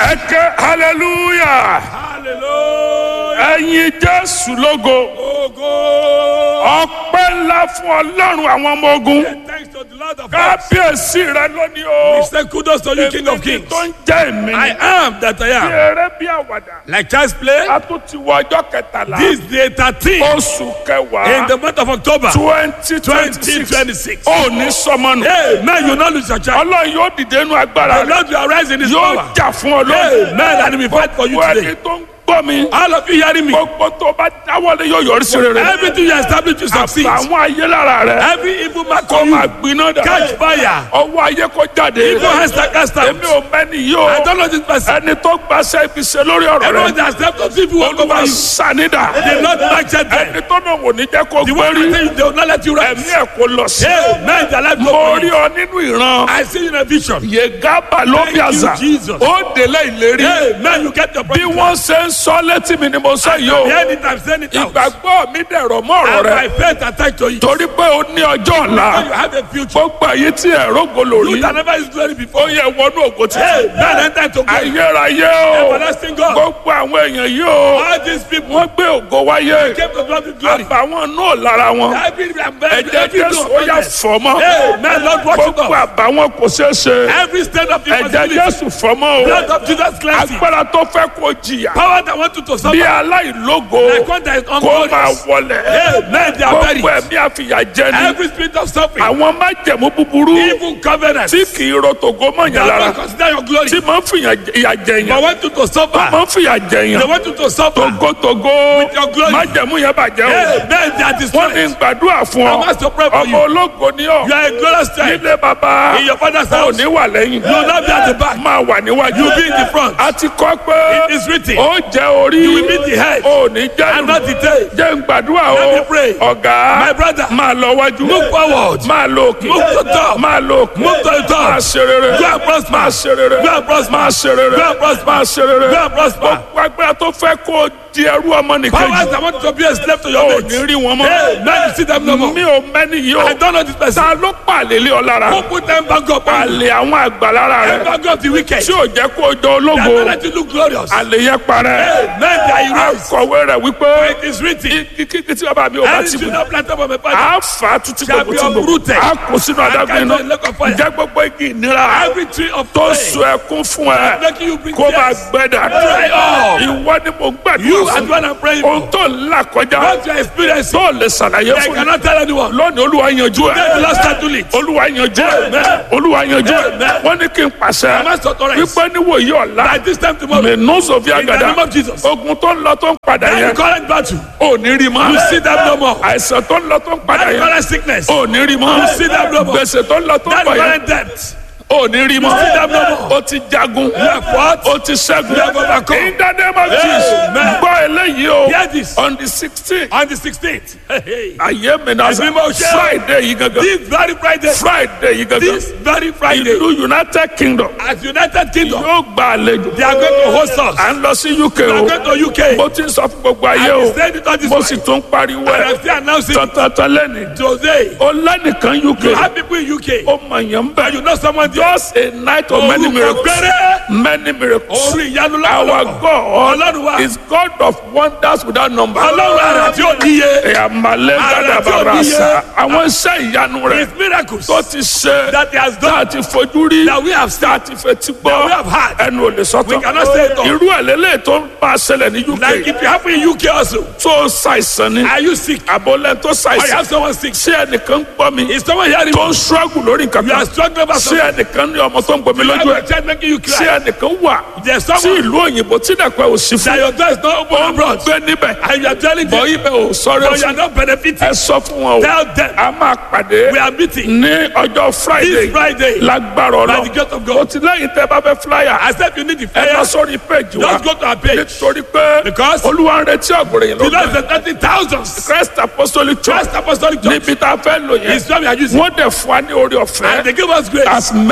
ẹ ké hallelujah Hallelujah. ẹyin jésù lógo Ogo. ọpẹ́ ńlá fún ọlọ́run àwọn ọmọ ogun Thanks to the Lord of hosts. kábíyèsí rẹ lónìí o We say kudos to you, King of èmi Kings. tó ń jẹ́ èmi I am that I bí am. eré bí àwàdà Like child's play, a tún ti wọ ọjọ́ kẹtàlá this day 13 oṣù in kẹwàá the month of October twenty twenty six 2026. ó ní sọmọnù Amen. You not lose your child. ọlọ́run yóò dìde inú agbára The rẹ Lord will arise in his yóò power. jà fún ọ lónìí Amen. And he will fight for you gbogbo ẹni today. tó ń gbọ́ mi All of you hearing me? gbogbo tó bá dáwọ́lé yóò yọrí sí rere Everything you establish to succeed. àwọn ayé lára rẹ Every evil man kó come máa you. gbiná dà Catch fire. ọwọ́ ayé kó jáde Evil hands that cast out. èmi ò mẹ́ni yìí o I don't know this person. ẹni tó gbàṣẹ ibi ṣe lórí ọ̀rọ̀ Everyone rẹ that stepped up evil walk olúwa over you. sanida The Lord nurtured them. ẹni tó náà wò ní jẹ́ kó The one gbérí that say they will not let you ẹ̀mí rest. ẹ̀ kó lọ sí Amen. The life mo go rí ọ nínú ìran I see you in a vision. yegaba ló bí Thank you, àṣà Jesus. ó délé ìlérí Amen. You get your bí promise. wọ́n ṣe ń sọ létí mi ni mo sọ yìí o Hear it, I'm saying it out. ìgbàgbọ́ mi dẹ̀rọ̀ mọ́ ọ̀rọ̀ And rẹ my faith attached to you. torí pé o ní ọjọ́ ọ̀la You have a future. gbogbo èyí tí ẹ̀rọ golo You rí that never is glory ó before. yẹ wọnú ògo títí Amen. Enter to glory. ayérayé o Everlasting God. gbogbo àwọn èèyàn yìí o All these people wọ́n gbé ògo wáyé came to God with glory. àbàwọn náà lára wọn Every ẹ̀jẹ̀ every jésù ó yà fọ́ mọ́ Amen. Lord, watch it gbogbo off. àbàwọn kò ṣeé ṣe Every state of ẹ̀jẹ̀ impossibility. jésù fọ́ mọ́ o Blood of Jesus cleansing. agbára tó fẹ́ kó jìyà Power that want you to bí suffer. aláìlógo Like one that is kó máa unglorious. wọlẹ̀ Amen. They are gbogbo buried. ẹ̀mí àfìyàjẹni Every spirit of suffering. àwọn májẹ̀mú búburú Evil covenant. tí kì í ro tògo mọ̀yàn They lára will consider your glory. tí máa ń fìyà jẹyàn They want you to suffer. máa ń fìyà They jẹyàn want you to suffer. togotogo your glory. májẹ̀mú yẹn bàjẹ́ o Amen. They are wọ́n ní destroyed. gbàdúrà fún I ọ must to pray for ọmọ you. ológo ní ọ You are a glorious child. nílé bàbá In your father's ò house. ní wà lẹ́yìn You will not be at the back. máa wà níwájú You will be in the front. a ti kọ́ pé It is written. ó jẹ́ orí You will be the head. ò ní jẹ́ And not the tail. jẹ́ ń gbàdúrà o Let me pray. ọ̀gá My brother. máa lọ wájú Move forward. máa lọ òkè Move to top. máa lọ òkè Move to the top. máa ṣe rere Go and prosper. máa ṣe rere Go and prosper. máa ṣe rere Go and prosper. máa ṣe rere Go and prosper. gbogbo agbára tó fẹ́ kó o di ẹrú ọmọ nìkejì Powers that want to be a slave to your ò mates. ní rí wọn mọ́ Amen. You see them no more. mi ò mẹ́ni yìí o I don't know this person. ta ló pàlè lé ọ lára Who put them back up? àlè àwọn àgbà lára rẹ Back up the wicked. tí ò jẹ́ kó o jọ That ológo will let you look glorious. àlè yẹn parẹ́ Amen. They are erased. akọ̀wé rẹ̀ wípé It is written. kíkí tí bàbá mi ò bá Any ti tree bù not planted by my father. a fà á tuntun Shall gbogbo be tí gbogbo uprooted. a kò sínú adágún cast iná in the lake of fire. ǹjẹ́ gbogbo igi ìnira Every tree of tó pain. so ẹkún fún ẹ Making you bring kó máa tears. gbẹ dà Dry up. ìwọ ni mo You gbàdúrà and fún what I'm praying ohun for. tó ń là kọjá What you are experiencing. tó lè ṣàlàyé I fún mi cannot tell anyone. lónìí olúwa yanjú ẹ Let the Lord start to lead. olúwa yanjú ẹ Amen. olúwa yanjú ẹ Amen. wọ́n ní kí n I pàṣẹ must authorize. wípé níwòyí ọ̀la By this time tomorrow. mẹ́nú sọ̀fíà In the gàdá name of Jesus. ogun tó ń lọ tó ń padà That yẹn current battle. ò ní rí mọ́ You see them no more. àìsàn tó ń lọ tó ń padà That yẹn current sickness. ò ní rí mọ́ You see them no more. gbèsè tó ń lọ tó ń That bọ̀ yẹn current debt. ò ní rí mọ́ You see them no more. ó ti jagun have fought. ó ti ṣẹ́gun You have overcome. in the name of Jesus Amen. gbọ́ eléyìí o Hear this. on the sixteen On the 16th. Hey, hey. ayé mi náà Ẹ̀mí mọ̀ ṣe. Friday yìí gangan This very Friday. Friday yìí gangan This very Friday. ìlú United Kingdom At United Kingdom. yóò gba àlejò They are going to host us. à ń lọ sí UK They are o going to UK. mo ti ń sọ fún gbogbo ayé I o said it on this mo one. sì tún pariwo And I'm ẹ still announcing it tọ̀tọ̀tọ̀ lẹ́nu today. ó lẹ́nìkan You UK have people in UK. ó mọ̀ yẹn ń bẹ̀ You know someone there. just a night of many Orúkọ miracles péré. many miracles Orí ìyanu our lọ́wọ́lọ́wọ́. God Ọlọ́run wa. is God of wonders without number. Ọlọ́run ara tí ó níye. Ìyàmàlẹ́ Ara tí ó gàdàbàrà níye. sá. Àwọn iṣẹ́ ìyanu rẹ̀ His miracles tó ti ṣe that he has tá done. a ti fojú rí That we have seen. tá a ti fetí That we gbọ́ have had. ẹnu ò lè We sọ́tọ̀. cannot say it all. Irú ẹ̀ lélẹ̀ tó ń bá a ṣẹlẹ̀ ní Like UK if you happen in UK also. tó ṣàìsàn ni Are you sick? àbọ̀lẹ̀ tó Or you ṣàìsàn. have someone sick? Ṣé ẹnìkan gbọ́ mi Is someone hearing tó me? ń ṣọ́ọ̀gù lórí nǹkan You are kan? struggling about Ṣé something. ẹnìkan ní ọmọ tó ń gbomi You lójú have ẹ̀? a child making you Ṣé cry. ẹnìkan wà There's tí someone ìlú òyìnbó tí dàpẹ́ ò sí that fún? your door is not open Ó ń abroad. gbé níbẹ̀. And you are telling bọ̀ them, ibẹ̀ ò sọ̀rọ̀ but you are fún not benefiting. ẹ sọ fún wọn o Tell them a máa pàdé we are meeting ní ọjọ́ friday this Friday. lágbára By ọ̀nà the gate of God. o ti lẹ́yìn tẹ́ bá fẹ́ flyer I said you need the ẹ lọ prayer. sórí page wa Just go to our page. nítorí pé Because olúwa ń retí ọ̀gbìn yìí the Lord lókè said thirty thousands. christ apostolic church Christ Apostolic Church níbi tá a fẹ́ lò yẹn is where we are using. wọ́n dẹ̀ fún wa ní orí ọ̀fẹ́ And they give us grace. as many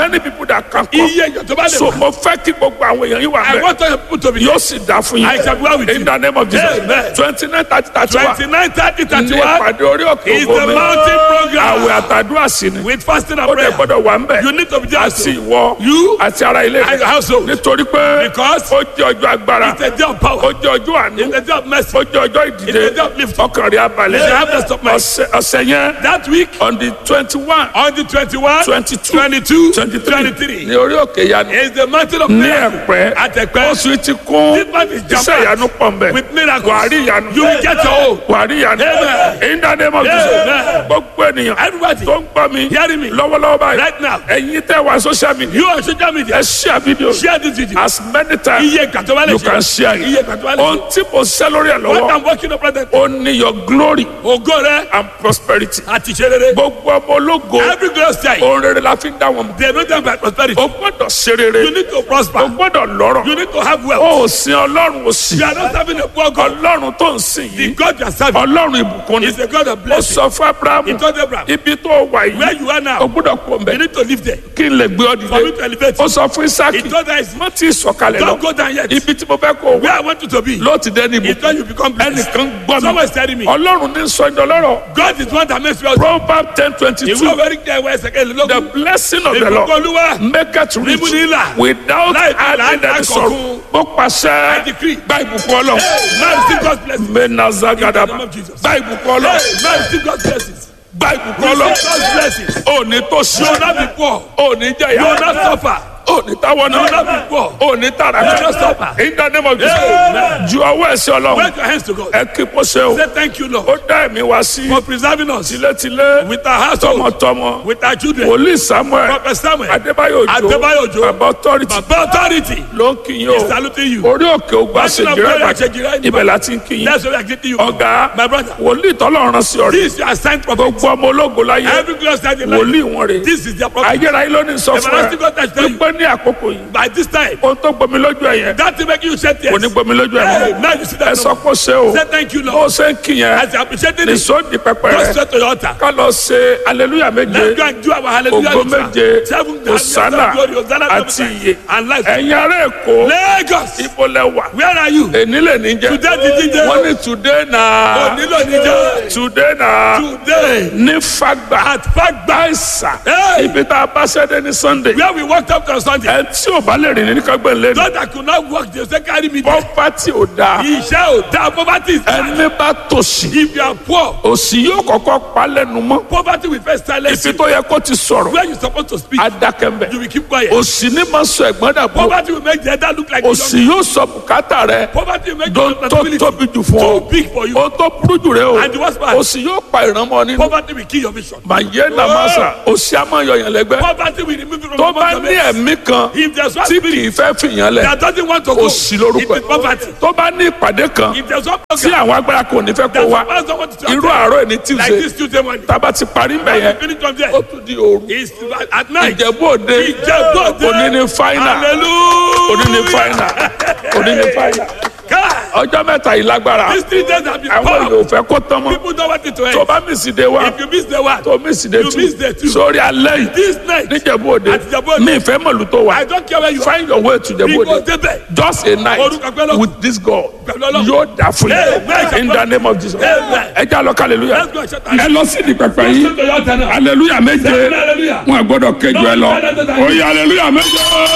many people that can come. iye èèyàn tó bá lè so wá. mo fẹ́ kí gbogbo àwọn èèyàn yìí wà I bẹ́ẹ̀ want all your people to be yóò sì dá fún I shall be well with yín in you. the name of Jesus Amen. twenty nine thirty thirty one twenty nine thirty thirty ní one ìpàdé orí òkè is the ògbómi mountain program àwẹ̀ àtàdúrà sí ni with fasting and ó dẹ̀ prayer. gbọ́dọ̀ wà ń bẹ̀ You need to be there àti also. ìwọ You àti ara ilé and your household. nítorí pé Because ó jẹ́ ọjọ́ agbára It's a day of ó power. jẹ́ ọjọ́ àánú It's a day of mercy. ó jẹ́ ọjọ́ ìdìde It's a day of lifting. ọkàn rẹ̀ abalẹ̀ It's a harvest of mercy. ọ̀sẹ̀ ọ̀sẹ̀ yẹn That week on the twenty one on the twenty-one, twenty two twenty-two, twenty three twenty-three ní orí òkè yanu is the mountain of ní miracle. ẹ̀pẹ́ At Ẹ̀pẹ́. oṣù ti kún This month is iṣẹ́ jam-packed ìyanu pọ̀ mbẹ́ with miracles. wàá rí ìyanu You will get your own. wàá rí ìyanu Amen. in the name of Jesus Amen. gbogbo ènìyàn Everybody tó ń gbọ́ mi hearing me lọ́wọ́lọ́wọ́ báyìí right now. ẹ̀yin tẹ́ wá social media You on social media. ẹ share video Share this video. as many times Iye ìgbà tó bá lè you ṣe. can share Iye it ìgbà tó bá lè ohun ṣe. tí mo ṣẹ́ lórí ẹ̀ What lọ́wọ́ I'm working on present. ó ní your glory Ògo rẹ̀ and prosperity àti ìṣe rere. gbogbo ọmọ ológo Every glorious time. ohun rere la fi ń dá wọn mọ̀ They know them by prosperity. o gbọ́dọ̀ ṣe rere You need to o prosper. gbọ́dọ̀ lọ́rọ̀ You need to have wealth. o ò sin ọlọ́run ò sí You are not serving a poor God. ọlọ́run tó ń sìn The yìí God you are serving ọlọ́run ìbùkún ni is a God of ó blessing. sọ fún abrahamu He told Abraham, ibi tó wà where yìí you are o now, gbọ́dọ̀ kó mbẹ you need to live there. kí n lè gbé ọ For me dìde to elevate ó you. sọ fún He isaki told us, má tí ì sọ̀kalẹ̀ lọ don't go down yet. ibi tí mo fẹ́ kó o Where wá I want you to be. ló ti dé ní It's ibùkún when you become blessed. ẹnìkan gbọ́ Someone mi is telling me, ọlọ́run ní sọ ìdọ̀lọ́rọ̀ God is one that makes wealth. proverb ten twenty Ìwé two ọ̀fẹ́rí jẹ́ ìwé ẹsẹ̀ kejì the lógún. blessing of the Ìbùkún lord Olúwa make it rich Níbo ni ìlà? without Láì fi adding làálàá any sorrow kọ̀ọ̀kan. mo pàṣẹ I decree. gba ìbùkún ọlọ́run Man receive God's blessing. menazagadaba In the name of Jesus. gba ìbùkún Hey, ọlọ́run man receive God's blessings. gba ìbùkún Receive ọlọ́run God's blessings. ò ní tó sí You will not be poor. ò ní You will not jẹyà suffer. ò ní táwọn You will not náà be poor. ò ní You will not tàràkà suffer. in the name of Jesus Amen. ju ọwọ́ ẹ̀sìn ọlọ́run Raise your hands to God. ẹ kí kó ṣe o Say thank you, Lord, ó dá ẹ̀mí wá sí for preserving us tilétilé with our household, tọmọtọmọ with our children. wòlíì samuel Prophet Samuel, adébáyò Adébáyò òjò Òjó, bàbá authority Baba authority, ló ń kí yín is o saluting you. orí òkè ògbà Mountain of ṣèjìrẹ́ glory, ìbàdàn Ṣèjìrẹ́ ibẹ̀ láti ń kí yín That's why we are greeting you. ọ̀gá My brother, wòlíì tọ́lọ́run sí ọ̀rẹ́ this is your assigned prophet. gbogbo ọmọ ológo láyé Every glorious time in life, wòlíì wọn rè this is their prophet. ayérayé ló ní sọ fún ẹ Everlasting God has tell you. wípé ní àkókò yìí By this time, ohun tó gbomi lójú ẹ yẹn that will make you shed kò ní tears. gbomi lójú ẹ Hey, mọ́ now you see ẹ that. sọ now. pé ó ṣe o Say thank you, bó o Lord. ṣe ń kí yẹn As you appreciating ní it, sóòdì pẹpẹ go rẹ straight to your altar. ká lọ ṣe aleluya méje Let's go and do our hallelujah. ògo ritual. méje Seven Hosanna glory, Hosanna to àti the iye and life. ẹ̀yin ará èkó Lagos, ibo lẹ wà where are you? èní lè ní jẹ Today the DJ. wọ́n ní today na Onílò níjọ́. today na Today ní fagba at Fagba, àìsà Hey. ibi tá a bá ṣẹ́dẹ̀ ní sunday where we walked up to Sunday. ẹ tí ò bá lè rìn ní kágbẹ́ lẹ́nu Those that could not walk, they say carry me there. pọ́pátì ò dáa Iṣẹ́ ò dáa, poverty is bad. ẹni bá tòṣì If you are poor, òṣì yóò kọ́kọ́ pa lẹ́nu mọ́ poverty will first silence ibi you. tó yẹ kó ti sọ̀rọ̀ Where you supposed to speak, adákẹ́mbẹ̀ you will keep quiet. òṣì ní máa sọ ẹ̀gbọ́n dàbọ̀ Poverty will make the elder look like a òṣì young. yóò sọ bùkátà rẹ Poverty will make tó your tó responsibility tóbi jù fún too ọ big for you. ó tó burú jù rẹ o And the worst part- òṣì yóò pa ìrànmọ́ nínú Poverty will kill your vision. màyé nàmásà òṣì á máa yọyàn lẹ́gbẹ́ Poverty will remove you from tó the bá bottom. ní ẹ̀mí kan If there's one tí spirit kì í fẹ́ fìyàn lẹ̀ that doesn't want to go, òṣì lórúkọ it is poverty. ẹ̀ tó bá ní ìpàdé kan If there's one tí program àwọn agbára kò ní fẹ́ kó that wá the pastor wants to irú attend, àárọ̀ ẹ̀ ní like tuesday this Tuesday morning, tába ti parí mbẹ̀ yẹn finish from there. ó tún di òru It's at night. ìjẹ̀bú òde Ìjẹ̀bú Òde. òní ní fáínà Hallelujah. òní ní fáínà òní ní fáínà God, ọjọ́ mẹ́ta yìí lágbára these three days have been àwọn powerful. èèyàn ò fẹ́ kó tán mọ́ People don't want it to tó end. bá mísì dé wa If you miss the one, tó mísì dé You miss the tú two. sórí alẹ́ yìí this night, níjẹ̀bú òde Àti Ìjẹ̀bú Òde. mi ìfẹ́ mọ̀lú tó wà I don't care where you are. find your way to Ìjẹ̀bú We go òde there. just a night Orúkọ pẹ́ lọ́kùn. with this God Pẹ̀lú Ọlọ́run. yóò dà fún Amen. yín in the name of Jesus Amen. ẹ já lọ hallelujah Let's go and shut our ẹ lọ sí ìdí pẹpẹ yìí Go to your altar now. hallelujah méje Hallelujah. wọn gbọ́dọ̀ kejì ẹ lọ oyè hallelujah méje.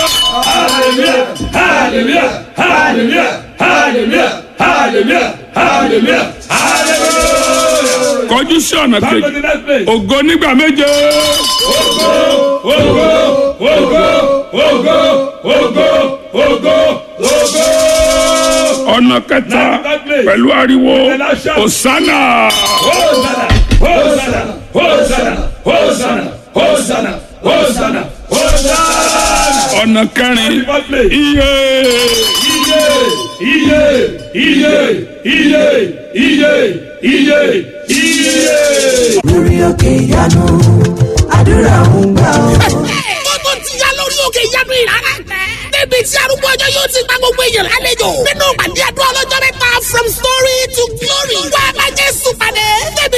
Hallelujah. Hallelujah. Hallelujah. Hallelujah. Hallelujah. Hallelujah. Hallelujah. kọjú sí ọ̀nà Come to kejì the next place. ògo nígbà méje Ogo, ogo, ogo, ogo, ogo, ogo. ọ̀nà kẹta Next place. pẹ̀lú ariwo Elisha. osana Hosanna, Hosanna, Hosanna, Hosanna, Hosanna, Hosanna, Hosanna. ọ̀nà kẹrin Next place. iye Iye, iye, iye, iye, iye, iye, iye. lórí òkè ìyanu àdúrà ń gbà ọ́. ó tó ti yá lórí òkè ìyanu ìrara tẹ. níbi tí arúgbó ọjọ́ yóò ti gba gbogbo èèyàn lálejò. nínú pàdé àdúrà ọlọ́jọ́ mẹ́ta from story to glory. wá a bá jésù pàdé. níbi tí ọ̀pọ̀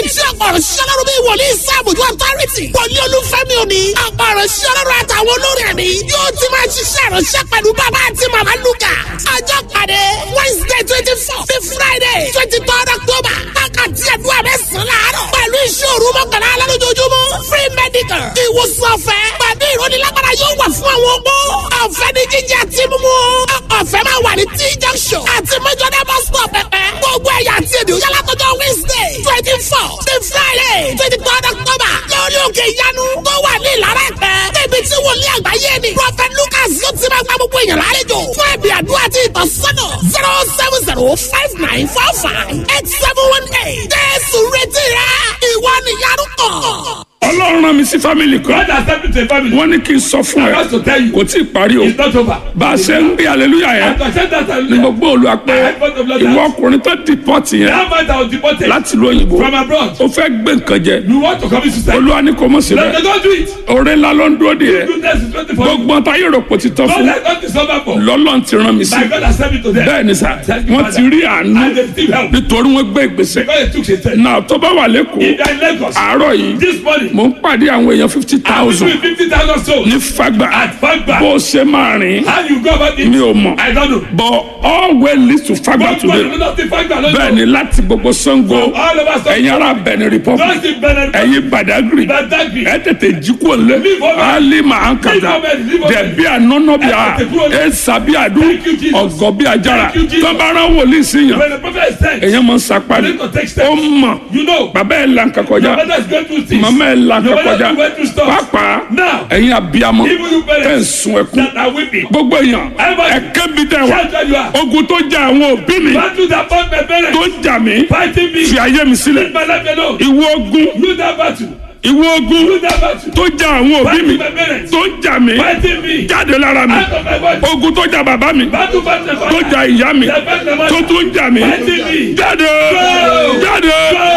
ọ̀pọ̀rọ̀ ṣọlọ́run bíi wòlíì sáàbùjú authority wòlíì olúfẹ́mi òní ọ̀pọ̀rọ̀ ṣọlọ́run àtàwọn olórí ẹ̀mí yóò ti máa ṣiṣẹ́ ìránṣẹ́ pẹ̀lú bàbá àti màmá lukà ọjọ́ pàdé wednesday twenty four sí friday twenty third october wákàtí àdúrà mẹ́sàn-án láàárọ̀ pẹ̀lú iṣẹ́ òru mọ́kànlá alálójoojúmọ́ free medical ìwòsàn ọ̀fẹ́ pẹ̀lú ìrónilágbára yóò wà fún àwọn opó ọ̀fẹ́ ní jíjẹ àti mímú ọ̀fẹ́ máa wà ní t junction àti mẹ́jọ́dá bus stop pẹ̀pẹ́ gbogbo ẹ̀yà àti èdè òyà látọjọ́ wednesday twenty four sí friday twenty third october lórí òkè ìyanu tó wà ní ìlara ẹ̀pẹ́ níbi tí wòlíì àgbáyé ni prophet lucas yóò ti máa gba gbogbo èèyàn lálejò fún ẹ̀bì àdúrà àti ìtọ́sọ́nà zero seven zero five nine four five eight seven one eight jésù retí rẹ ìwọ nìyanu kàn. ọlọ́run rán mi sí fámìlì kan God has sent me to a family. wọ́n ní kí n sọ fún I ẹ want to tell you. kò tí ì parí o It's not over. bá a ṣe ń gbé aleluya I yẹn can send that ni mo gbọ́ olùwà pé I heard God of Lord. ìwọ ọkùnrin tó dìpọ́tì yẹn That man that was deported láti lu òyìnbó from abroad. ó fẹ́ gbé nǹkan jẹ You want to commit suicide? olúwa ní kò mọ̀ Let síbẹ̀ them don't do it. oore ńlá ló ń dúró de yẹ Goodness is waiting for you. gbogbo ọ̀tá yóò rò pò ti tán God fún has not discovered for. lọ́lọ́run ti rán mi sí My God has sent me to them. bẹ́ẹ̀ ni sà Thank you, wọ́n Father. ti rí àánú And they still help. nítorí wọ́n gbé ìgbésẹ̀ God has took a step. náà tó bá wà lẹ́kọ̀ọ́ If they are in Lagos, àárọ̀ yìí this morning, mò ń pàdé àwọn èèyàn fifty I'm thousand between 50,000 souls. ní fagbà At Fagba. bó o ṣe máa rìn How you go about it? mi ò mọ̀ I don't know. but all way leads to fagbà But today you know the Fagba, I don't bẹ́ẹ̀ know. ni láti gbogbo sango All of us don't ẹ̀yin ará benin republic Just in Benin. ẹ̀yin badagry Badagry. ẹ tètè jí kúrò lé Leave over. ali máa ń kàdá Leave over, leave over. dẹ̀bí ànọ́nọ́ bí a Ẹ tètè kúrò lé. ẹ sàbí àdú Thank you, Jesus. ọ̀gọ́ bí ajara Thank you, Jesus. tọ́bárà wòlíì sí yàn When the prophet is sent, èèyàn máa ń sapá ni You need to take steps. ó mọ̀ you know, bàbá ẹ̀ là ń kakọjá your mother is going through things. màmá ẹ̀ là ń Your mother kakọjá is going through stuff. pàápàá Now, ẹ̀yin abiyamọ even you tẹ̀ ń parents sun ẹkún that are weeping, gbogbo èèyàn Everybody. ẹ̀kẹ́ bí tẹ̀ wá shout where you are. ogun tó jà àwọn òbí mi Battle that fought my tó parents, jà mí fighting me, fi ayé mi sílẹ̀ leave my life alone. ìwọ ogun You that battle, ìwọ ogun you that battle, tó jà àwọn òbí mi fighting my parents, tó jà mí fighting me, jáde lára mi out of my body. ogun tó jà bàbá mi Battle fight my tó father, jà ìyá mi that fight my tó mother, tún jà mí fighting me. jáde Go! jáde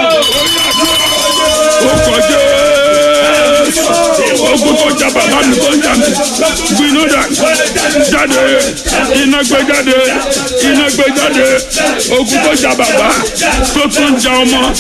ó kọjá ogun tó jà bàbá mi tó jà mí gbiná dà jáde iná gbé jáde iná gbé jáde ogun tó jà bàbá tó tún jà ọmọ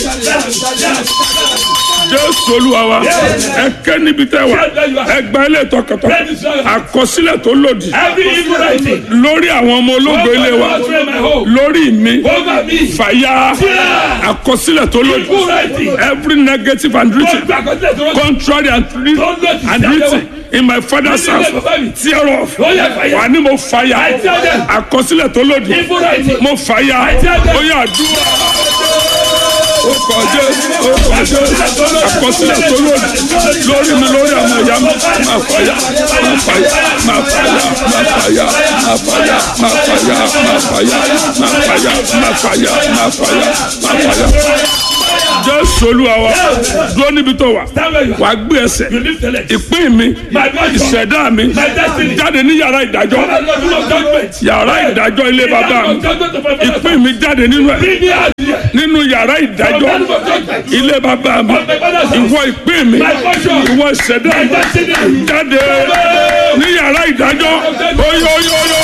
jésù olúwa wa ẹ kẹ́ níbi tẹ́ wà ẹ gba ilé tọkàntọkàn àkọsílẹ̀ tó lòdì Every evil writing, lórí àwọn ọmọ ológo ilé wa over my home, lórí mi over me, fàyà àkọsílẹ̀ tó lòdì evil writing, every negative and written God, God, God, God, contrary and written and written in my father's house tear off wà ní mo fàyà àkọsílẹ̀ tó lòdì evil writing, mo fàyà ó yà dúró ó kọjá ó kọjá àkọsílẹ̀ tó lòdì lórí mi lórí àwọn ìyá mi máa fàyà máa fàyà máa fàyà máa fàyà máa fàyà máa fàyà máa fàyà máa fàyà máa fàyà máa fàyà máa fàyà. jésù olúwa wa dúró níbi tó wà stand where you are. wàá gbé ẹsẹ̀ You lift the leg. ìpín mi My body, ìṣẹ̀dá mi my destiny, jáde ní yàrá ìdájọ́ Father, Lord, you of judgment. yàrá ìdájọ́ ilé bàbá mi Judgment of my father's ìpín mi jáde nínú ẹ̀ Bring me out here. nínú yàrá ìdájọ́ From the of judgment. ilé bàbá mi ìwọ ìpín mi ìwọ ìṣẹ̀dá My mi destiny. jáde ní yàrá ìdájọ́ oyoyoyo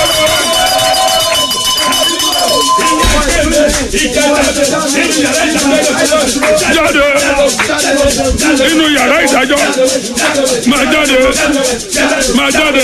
jáde nínú yàrá ìdájọ́ máa jáde máa jáde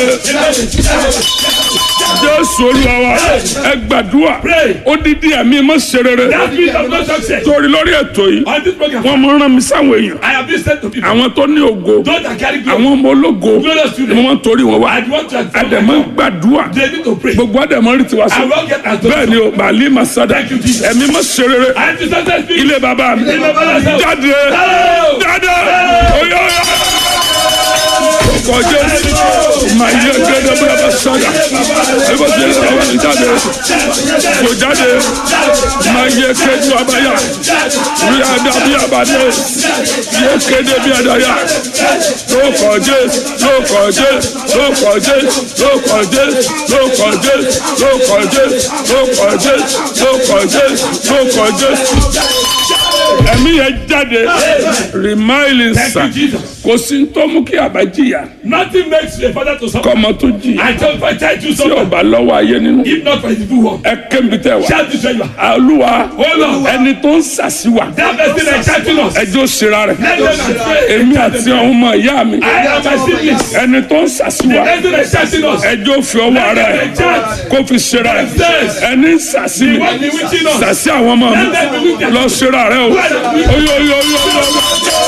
jésù olúwa wa ẹ gbàdúrà ó dídí ẹ̀mí mọ́ ṣe rere That spirit of no success. torí lórí ètò yìí On this program, wọ́n mọ rán mi sáwọn èèyàn I have been sent to people. àwọn tó ní ògo Those that carry glory. àwọn ọmọ ológo Glorious ni children. wọ́n torí wọn wá I want to àdèmọ́ gbàdúrà They need to pray. gbogbo àdèmọ́ rí tiwa I sí will get as bẹ́ẹ̀ ni o bàálí masada Thank you, Jesus. ẹ̀mí mọ́ ṣe rere I am the success spirit. ilé bàbá mi Ilé bàbá mi. jáde Oh! jáde oyè oyè ọkọ̀ jésù máa yẹ gẹ́gẹ́ bí a bá sọ̀dà ẹ bá ṣe ọwọ́ mi jáde kò jáde máa yẹ kéjú abáyà rí adá bí abadé yẹ kéde bí adáyà lókọ̀ jésù lókọ̀ jésù lókọ̀ jésù lókọ̀ jésù lókọ̀ jésù lókọ̀ jésù lókọ̀ jésù lókọ̀ jésù lókọ̀ jésù ẹ̀mí yẹn jáde rìmáìlì Thank sàn you, Jesus. kò sí ní tó mú kí àbá jìyà Nothing makes a father to suffer. kọ́mọ tó jìyà I tell my child to tí suffer. ọba lọ́wọ́ ayé nínú If not for his evil work. ẹ kébi tẹ wá Shout this where you are. olúwa Olúwa. ẹni tó ń sàṣìwà That person that shouting us. ẹjọ́ ṣera rẹ̀ Let them and pray. èmi àti àwọn ọmọ ìyá mi I am my siblings. ẹni tó ń sàṣìwà The person that shouting us. ẹjọ́ fi ọwọ́ ara ẹ̀ kó fi ṣera ẹ̀ ẹni ń sàṣì mi What be witching us. sàṣì àwọn ọmọ mi lọ ṣera rẹ̀ o oyo oyo oyo oyo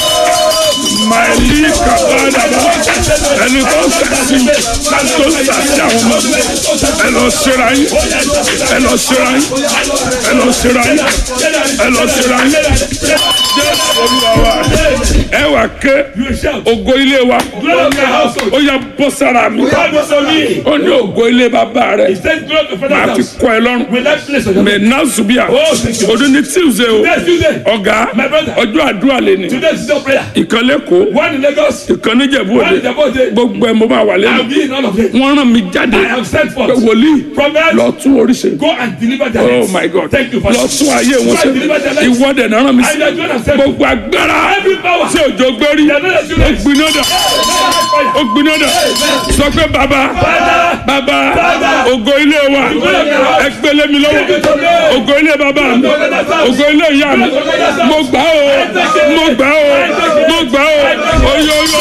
màìlí kàbádàbà ẹni tó ń sàṣì mi tó ń sàṣì àwọn ọmọ mi ẹ lọ ṣera yín ẹ lọ ṣera yín ẹ lọ ṣera yín ẹ lọ ṣera yín jésù olúwa wa ẹ wà ké You shout. ògo ilé wa Glory of my household. ó yẹ bọ́ sára mi God was on me. ó ní ògo ilé bàbá rẹ He said, Glory of the máa father's fi house. kọ́ ẹ lọ́rùn Will that place on your mẹ náà zubia Oh, thank you. ọdún ní tuesday o Next Tuesday. ọ̀gá My brother. ọjọ́ àdúrà lè ní Today is no prayer. ìkan lẹ́kọ̀ọ́ One in Lagos. ìkan níjẹ̀bú One òde in Jabode. gbogbo ẹ̀ mo máa wà I'll lẹ́nu be in all of them. wọ́n rán mi jáde I am sent pé forth. wòlíì Prophet. lọ tún oríṣi Go and deliver their oh heads. my god Thank you, lọ Father. tún ayé wọn Go ṣe and deliver their lives. ìwọ́dẹ̀ náà rán mi I sí am going to send gbogbo agbára every power. tí òjò gbérí They are not the ó children. gbiná dà ó gbiná dà sọ pé bàbá bàbá ògo ilé wa ẹ gbélé mi lọ́wọ́ ògo ilé bàbá mi ògo ilé ìyá mi mo gbà ó mo gbà ó mo gbà ó oyoyo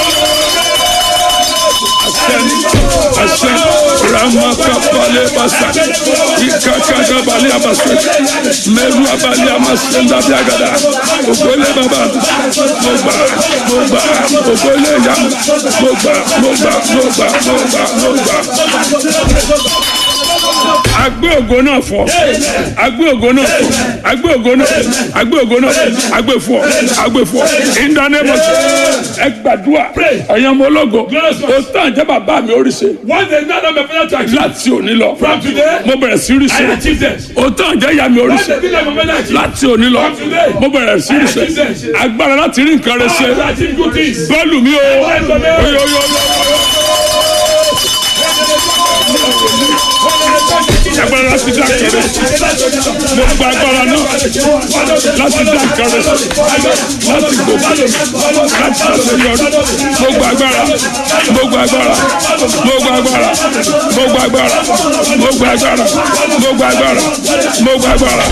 àṣẹ ramakapale basa ikakagabale abasa mẹru abale amasenda biagada ògo ilé bàbá mo gbà mo gbà ògo ilé ìyá mi mo gbà mo gbà mo gbà mo gbà mo gbà agbé ògo náà fọ agbé ògo náà fọ agbé ògo náà agbé ògo náà agbé fọ agbé fọ ìdánimọ̀sí ẹ gbàdúrà ẹ̀yin ọmọ ológo o tán jẹ́ bàbá mi oríṣi One day, none of my father to achieve. láti òní lọ From today, mo bẹ̀rẹ̀ sí I ríṣe achieve this. o tán jẹ́ ìyá mi One oríṣi day, none of my father achieve. láti òní lọ mo bẹ̀rẹ̀ sí ríṣe agbára láti rí nǹkan rẹ ṣe I achieve good things. bọ́ọ̀lù mi o oyo oyo agbára láti dá nǹkan rẹ ṣe mo gba agbára náà láti dá nǹkan rẹ ṣe láti gòkè láti ṣàṣeyọrí mo gba agbára mo gba agbára mo gba agbára mo gba agbára mo gba agbára mo gba agbára mo gba agbára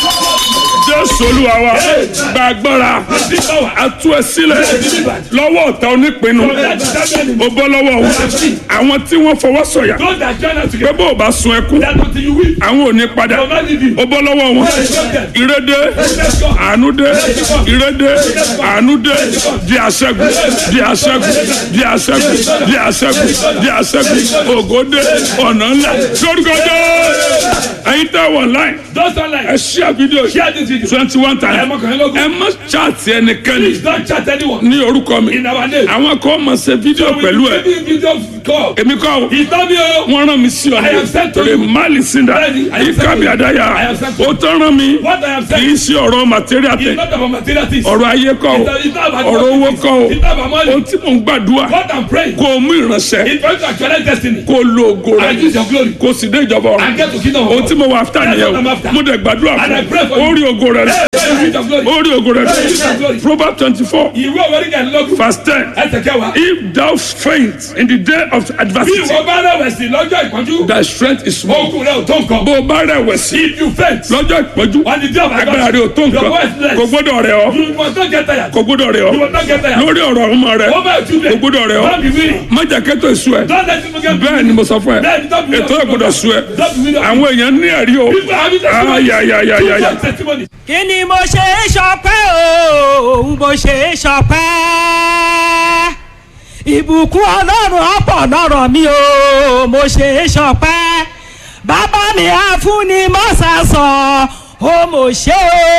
jésù olúwa wa gba agbára atú ẹ sílẹ̀ lọ́wọ́ ọ̀tá onípinnu o bọ́ lọ́wọ́ wọn àwọn tí wọ́n fọwọ́ sọ̀yà Those that join us pé together, bó o bá sun ẹkún that until you weep, àwọn ò ní padà will not leave you. o bọ́ lọ́wọ́ wọn ìrédé àánúdé ìrédé àánúdé di àṣẹ́gun di àṣẹ́gun di àṣẹ́gun di àṣẹ́gun di àṣẹ́gun ògòdé ọ̀nà ńlá lórúkọ jẹ́ ẹ̀yin tẹ́ wọ̀ láì Those online, ẹ ṣíà fídíò share this video. twenty one Ẹ times mọ kàn lógún. ẹ má chaati ẹnikẹ́ni Please don't chat anyone. ní orúkọ mi In our name. àwọn kan máa ṣe fídíò pẹ̀lú ẹ We video call. èmi kọ́ o He told me, oh, wọ́n rán mi sí ọ I am sent to ní you. mali sinda Bẹ́ẹ̀ni, I am sent to ìkàbí you. àdáyà I am sent to ó you. tán rán mi what I am kì í saying ṣe ọ̀rọ̀ material is tẹ̀ not about material things. ọ̀rọ̀ ayé kọ́ o It's not about ọ̀rọ̀ owó money. kọ́ o It's not about money. ohun tí mò ń gbàdúrà What I'm praying kó o mú ìránṣẹ́ is for you to actualize destiny kó o lo ògo rẹ and use your glory kó o sì dé ìjọba ọ̀run and get to kingdom of ohun God. tí mo wà áfítà That's nìyẹn what I'm o after. mo dẹ̀ gbàdúrà And I fún pray for ọ ó you. rí ògo rẹ Hey, use your glory. ó rí ògo rẹ Use your glory. proverbs twenty four Ìwé òwúrọ̀ kẹ́ lọ́gùn. verse ten Ẹsẹ̀ kẹwàá. if thou faint in the day of Bí adversity ìwọ bá rẹ̀wẹ̀sì lọ́jọ́ ìpọ́njú, thy strength is small oògùn rẹ̀ ò tó nǹkan. bó o bá rẹ̀wẹ̀sì If you faint, lọ́jọ́ ìpọ́njú on the day of agbára rẹ ò tó your nǹkan voice less. kò gbọ́dọ̀ rẹ̀ ọ́ You must not get tired. kò gbọ́dọ̀ rẹ̀ You ọ́ must not get tired. lórí ọ̀rọ̀ ọmọ rẹ Over your children. kò gbọ́dọ̀ rẹ̀ ọ́ Don't be weary. májà kẹ́tọ̀ èso ẹ̀ Don't let people get bẹ́ẹ̀ ni mo sọ fún ẹ Bẹ́ẹ̀ ni, don't be ètò ẹ̀ gbọ́dọ̀ sú ẹ Don't be weary. àwọn èèyàn ní ẹ̀rí o People having testimony. ayayayayaya People have testimony. kí ni mo ṣe é ṣọpẹ́ o mo ṣe é ṣọpẹ́ ìbùkún ọlọ́run ọ̀pọ̀ lọ́rọ̀ mi o mo ṣe é ṣọpẹ́ bàbá mi àfúnni mọ́sàsán o mo ṣe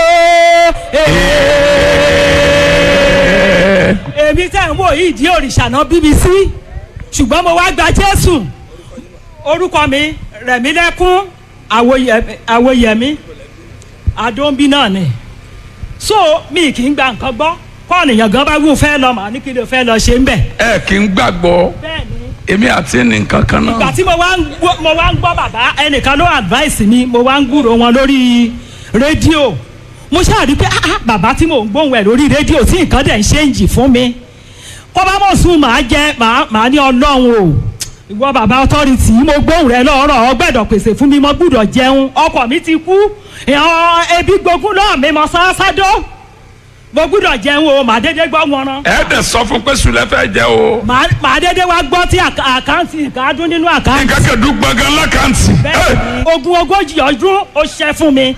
o. èmi tẹ̀ ń wò yìí di òrìṣà náà bbc ṣùgbọ́n mo wá gba jésù orúkọ mi rẹ̀mílẹ́kún àwòyẹ- àwòyẹmí àdóńbí náà ni so mi kì í gba nǹkan gbọ́ kọ́ọ̀nìyàn gan bá wù fẹ́ lọ màá ní kí ló fẹ́ lọ ṣe ń bẹ̀. ẹ kì í gbàgbọ́ bẹ́ẹ̀ ni èmi àti nǹkan kan ìgbà náà tí mo wá ń gbọ́ mo wá ń gbọ́ bàbá ẹnìkan ló advice mi mo wá ń gbúrò wọn lórí rédíò mo ṣáà rí i pé ah ah, bàbá tí mò ń gbóhùn ẹ̀ lórí rédíò tí nǹkan dẹ̀ ń ṣe ń jì fún mi kó bá mọ̀ sùn màá jẹ màá màá ní ọlọ́run o ìwọ bàbá authority mo gbóhùn rẹ lọ́rọ̀ ọgbẹ́dọ̀ pèsè fún mi mo gbúdọ̀ jẹun ọkọ mi ti kú ìhàn ebi gbógun náà mi mọ sásádó mo gbúdọ̀ jẹun o màá dédé gbọ́ wọn rán ẹ dẹ̀ sọ fún pé sùlẹ̀ fẹ́ jẹ o. màá màá dédé wá gbọ́ tí àká- àkáǹtì ìkádún nínú àkáǹtì nǹkan kẹ́dùn gbọ̀ngàn lákàntì. bẹ́ẹ̀ ni ogún ogójì ọdún ó ṣẹ́ fún mi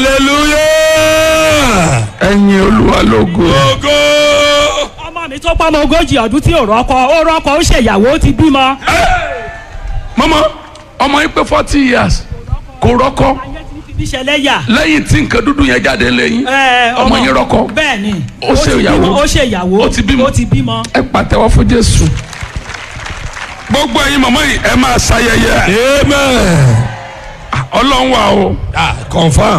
hallelujah. ẹ̀yin olúwa lógo. Ògo. ọmọ mi tó pọ́ ọmọ ogójì ọdún tí ò rọ́kọ ó rọ́kọ ó ṣèyàwó ó ti bímọ. mọ́mọ́ ọmọ yín pé forty years kò rọ́kọ ayé ti fi mí ṣẹlẹ̀ yà. lẹ́yìn tí nǹkan dúdú yẹn jáde lẹ́yìn Ẹ, ọmọ yín rọ́kọ bẹ́ẹ̀ ni Ó ṣe ti ìyàwó. bímọ, ó ṣe ìyàwó Ó ti bímọ. ó ti bímọ. ẹ pàtẹ́wọ́ fún jésù. gbogbo ẹ̀yin mọ̀mọ́ yìí ẹ máa ṣayẹyẹ. Amen. ọlọ́run wà o. Ah, confirm.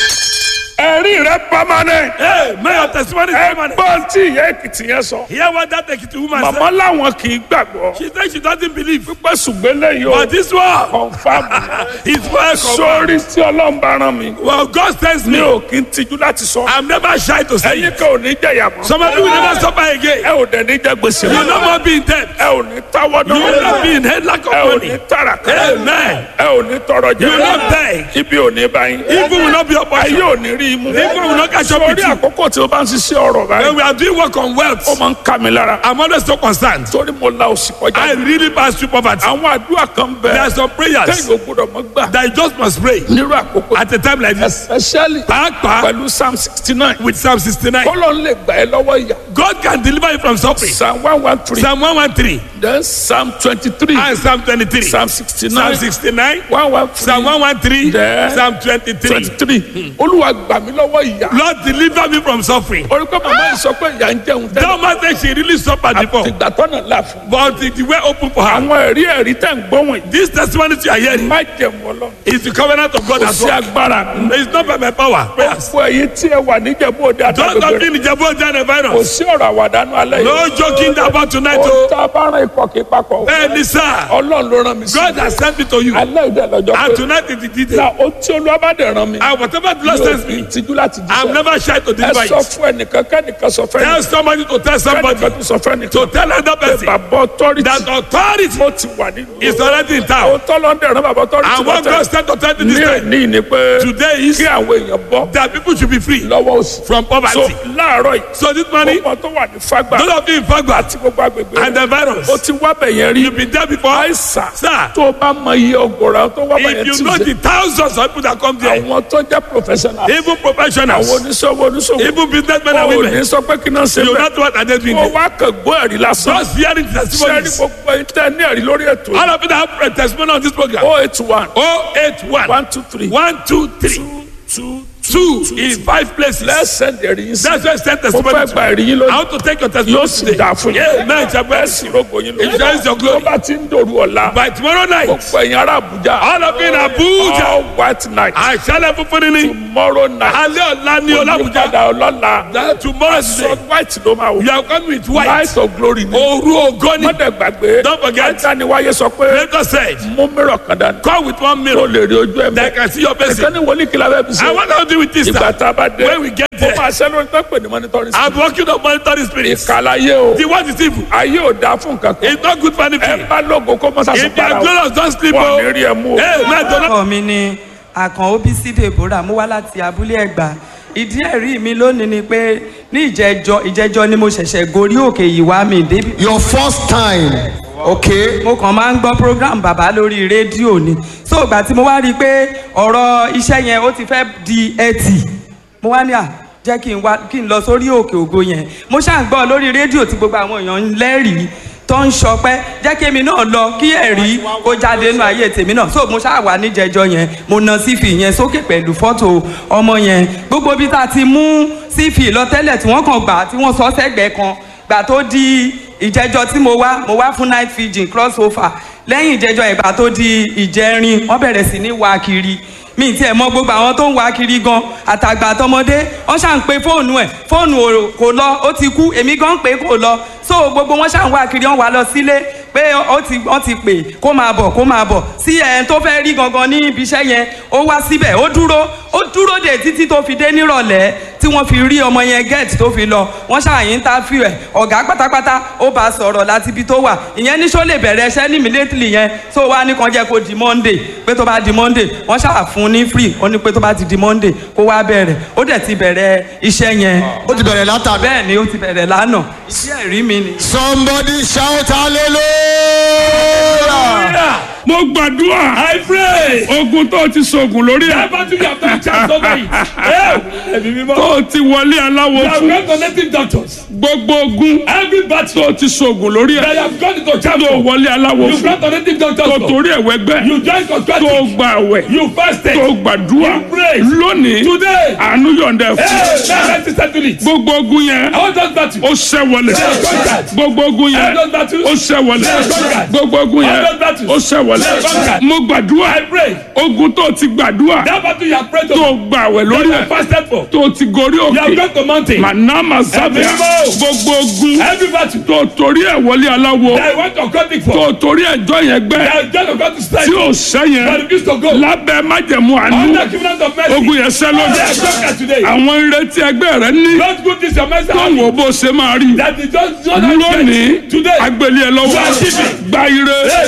ẹ̀rí rẹ permanent. Hey, may your testimony is permanent. ẹgbọ́n tí ìyá èkìtì yẹn sọ. Hear what that Ekiti woman màmá said. làwọn kì í gbàgbọ́. She said she doesn't believe. pípẹ́ ṣùgbọ́n lẹ́yìn o. But this one confam. is well confirmed. sórí tí ọlọ́run bá rán mi. Well, God sends mi me. ò kí ń tijú láti sọ. I'm never shy to say ẹ̀yin it. kan ò ní jẹ̀yà mọ́. Some of you will never suffer again. ẹ ò dẹ̀ ní jẹ gbèsè You will no more be in debt. ẹ ò ní táwọ́ You will not be in head lack of ẹ ò money. ní tàràkà. Amen. ẹ ò ní tọrọ jẹ. You will not beg. ibi ò ní bá yín. Evil will not be your ayé portion. ò ní rí imú. Evil will not catch up with sórí you. àkókò tí o bá ń ṣiṣẹ́ ọ̀rọ̀ When báyìí. we are doing work on ó wealth, máa ń ká mi lára. I'm always so concerned. torí mo la òsì I kọjá. really pass through poverty. àwọn àdúrà kan There are bẹ. some prayers kẹ́yìn ò gbọdọ̀ mọ́ gbà. that you just must pray nírú àkókò. at a time like this. especially Pàápàá pẹ̀lú psalm sixty nine. with Psalm 69. kọ́lọ́ ń lè gbà ẹ́ lọ́wọ́ ìyá. God can deliver you from suffering. psalm one one three. Psalm 113 then psalm twenty three. and Psalm 23. psalm sixty Psalm nine. 69, one one three. Psalm 113, There. Psalm 23. twenty three. olúwa gbà mí lọ́wọ́ ìyá. Lord deliver me from suffering. orí pé màmá yìí sọ pé ìyá ń jẹun tẹ́lẹ̀. That man said she really suffered before, ìgbà tọ́nà là fún. but the, the way open for her. àwọn ẹ̀rí ẹ̀rí tẹ̀ ń gbọ́ wọ̀nyí. This testimony you are hearing má jẹun ọlọ́run. is the covenant of God kò as sí well. agbára. It's not by my power. Prayers. fún ẹyin tí ẹ wà níjẹ̀bú òde Don't àtàgbègbè have rẹ̀. been in Jabo Jana kò virus. sí ọ̀rọ̀ àwàdánù alẹ́ yìí. No joking about tonight. ó oh. tá a bá rán ikọ̀ kí papọ̀. Bẹ́ẹ̀ni sá, ọlọ́run ló rán mi sí. God has sent me to you. alẹ́ ìdẹ lọ́jọ́ And pé. tonight is the detail. na o tí olúwa bá dẹ̀ rán mi. And whatever the Lord yóò sends fi me, ìtìjú láti I'm jíṣẹ́. never shy to ẹ deliver sọ it. fún ẹnìkan kẹ́nìkan sọ fẹ́ Tell somebody to tell somebody kẹ́nìkan tó sọ fẹ́ nìkan. to tell another person bàbá ọtọ́rìtì. that authority mo ti wà nínú. is already in town. o tọ́lọ́ ń dẹ̀ rán bàbá ọtọ́rìtì And what God sent authority this ní time ní ní pé today is kí àwọn èèyàn bọ́ that people should be free lọ́wọ́ òsì. from so poverty. láàárọ̀ yìí. So this morning, gbogbo tó wà ní fagbà those of you in Fagba àti gbogbo agbègbè and the virus, o ti wá bẹ̀yẹn rí. you've been there before. àìsàn Sir, tó o bá mọ iye ọgọ́rọ̀ tó wá if bẹ̀yẹn you ti know ṣe. the thousands of people that come there, àwọn tó jẹ́ professional. even àwọn professionals, oníṣòwò oníṣòwò. even businessmen and o ò ní women, sọ pé kí náà ṣe you bẹ́ẹ̀. not what are they doing o there. wá kàn gbọ́ ẹ̀rí lásán. Just hearing sẹ́ni testimonies. gbogbo ìtẹ́ ní ẹ̀rí lórí ètò All of you that have a testimony on this program. o eight one 081 one two three 123 two two in five places. lẹ́sẹ̀ ẹ̀rí yín sí. That's why I sent mo testimony. fẹ́ to gba you. ẹ̀rí yín I lónìí. want to take your yóò testimony sì today. dà fún yín. Yeah, man, it's a bẹ́ẹ̀ blessing. sì rògbò yín It is your tó glory. bá ti ń dòru ọ̀la. By tomorrow night, gbogbo ẹ̀yin ará Àbújá. all of you in Abuja, all white night. àṣálẹ̀ funfun ni tomorrow night. alẹ́ ọ̀la ni Ọlábùjá. olùpadà ọlọ́la. That tomorrow is sọ day. white ló máa wò. You are coming with white. light of glory ni. Òru ògo ni. mọ́tẹ̀ gbàgbé. Don't forget. dániwáyé sọ pé Lagos said, mú mìíràn kan dání. come with one kó mirror lè rí ojú ẹ̀ that mẹ́. can see your face. ẹ̀ka ní wọlé kí la fẹ́ fi I ṣe. want to do with this ìgbà now. tá a bá dé. When we get mo there, máa ṣẹ́ lórí tó pè ní monitoring I'm system. working on monitoring spirits. ìkàlàyé o. The word is evil. ayé ò dáa fún nǹkan kan. It's not good for ẹ anything. bá lógo kó mọ́ sàṣọ If you para are o. glorious, don't sleep. wọ́n oh. ní rí ẹ mú o. Hey, man, don't orúkọ mi ni àkàn obc deborah mo wá láti abúlé ẹgbà ìdí ẹ̀rí mi lónìí ni pé ní ìjẹjọ ìjẹjọ ni mo ṣẹ̀ṣẹ̀ gorí òkè yìí wá mi débi Your first time. Okay. mo kàn máa ń gbọ́ program bàbá lórí rédíò ni so ìgbà tí mo wá rí i pé ọ̀rọ̀ iṣẹ́ yẹn ó ti fẹ́ di ẹtì mo wá ní à jẹ́ kí n wá kí n lọ sórí òkè ògo yẹn mo ṣáà ń gbọ́ lórí rédíò tí gbogbo àwọn èèyàn ń lẹ́rìí tó ń sọpẹ́ jẹ́ kí èmi náà lọ kí ẹ̀rí kó jáde nínú ayé tèmi náà so mo ṣáà wà níjẹjọ yẹn mo na sífì yẹn sókè pẹ̀lú fọ́tò ọmọ yẹn gbogbo bí tá a ti mú sífì lọ tẹ́lẹ̀ tí wọ́n kàn gbà tí wọ́n sọ sẹ́gbẹ̀ẹ́ kan gbà tó di ìjẹjọ tí mo wá mo wá fún night fijin cross over lẹ́yìn ìjẹjọ ìgbà tó di ìjẹrin wọ́n bẹ̀rẹ̀ sí ní wá kiri mi tiẹ̀ mọ gbogbo àwọn tó ń wá kiri gan àtàgbà àtọmọdé wọ́n ṣà ń pe fóònù ẹ̀ fóònù ò- kò lọ ó ti kú èmi gan ń pè é kò lọ so gbogbo wọn ṣà ń wá kiri wọ́n wá lọ sílé pé ó ti wọ́n ti pè kó máa bọ̀ kó máa bọ̀ sí ẹ̀ tó fẹ́ rí gangan ní ibi iṣẹ́ yẹn ó wá síbẹ̀ ó dúró ó dúró dè títí tó fi dé nírọ̀lẹ́ tí wọ́n fi rí ọmọ yẹn gẹ́ẹ̀tì tó fi lọ wọ́n ṣàyìn interview ẹ̀ ọ̀gá pátápátá ó bá a sọ̀rọ̀ láti ibi tó wà ìyẹn ní sọ lè bẹ̀rẹ̀ iṣẹ́ ní immediately yẹn tó wá ní kan jẹ́ kó di monday pé tó bá di monday wọ́n ṣáà fún un ní free ó ní pé tó bá ti di monday kó wá bẹ̀rẹ̀ ó dẹ̀ ti bẹ̀rẹ̀ iṣẹ́ yẹn ó ti bẹ̀rẹ̀ látàbí. bẹ́ẹ̀ ni ó ti bẹ̀rẹ̀ lánàá iṣẹ́ ẹ̀rí mi ni. somebody shout hallelujah. mo gbàdúrà I pray. ogun tó ti sọ̀gùn lórí ẹ̀ Never to have done chance over it. Hey, ẹ̀mí mímọ́. tó ti wọlé aláwo You have fún gone to native doctors. gbogbo ogun Every battle tó ti sọ̀gùn lórí that ẹ̀ you have gone into chance tó for. wọlé aláwo You fún gone to native doctors tó for. torí ẹ̀ wẹ́gbẹ́ You join tó contracting. gba àwẹ̀ You fasted. tó gbàdúrà You prayed. lónìí Today. àánú yọ̀ǹda ẹ̀ fún Hey, now let's settle it. gbogbo ogun yẹn I want us battle. ó ṣẹ́ wọlé conquered. gbogbo ogun yẹn All those battles. ó ṣẹ́ wọlé conquered. gbogbo ogun yẹn All those battles. ó ṣẹ́ wọlé conquered. mo gbàdúrà I pray. ogun tó ti gbàdúrà That battle you have prayed tó to. gba àwẹ̀ That lórí you ẹ̀ have fasted for. tó ti gorí You have òkè gone to mountain. manama sábẹ́ Ẹ̀mí mímọ́. gbogbo ogun Every battle tó torí ẹ̀ wọlé aláwo that I want to contract tó for. torí ẹjọ́ yẹn gbẹ́ That I join to go to strike. tí ò sẹ́yìn But refuse to go. lábẹ́ májẹ̀mú àánú Under covenant of mercy. ogun yẹn sẹ́ lójú They are conquered today. àwọn ìrètí ẹgbẹ́ rẹ ní Don't go this your message. tó wò bó ṣe máa rí That is just just lónìí today. agbélé ẹ lọ́wọ́ You are giving. gba ire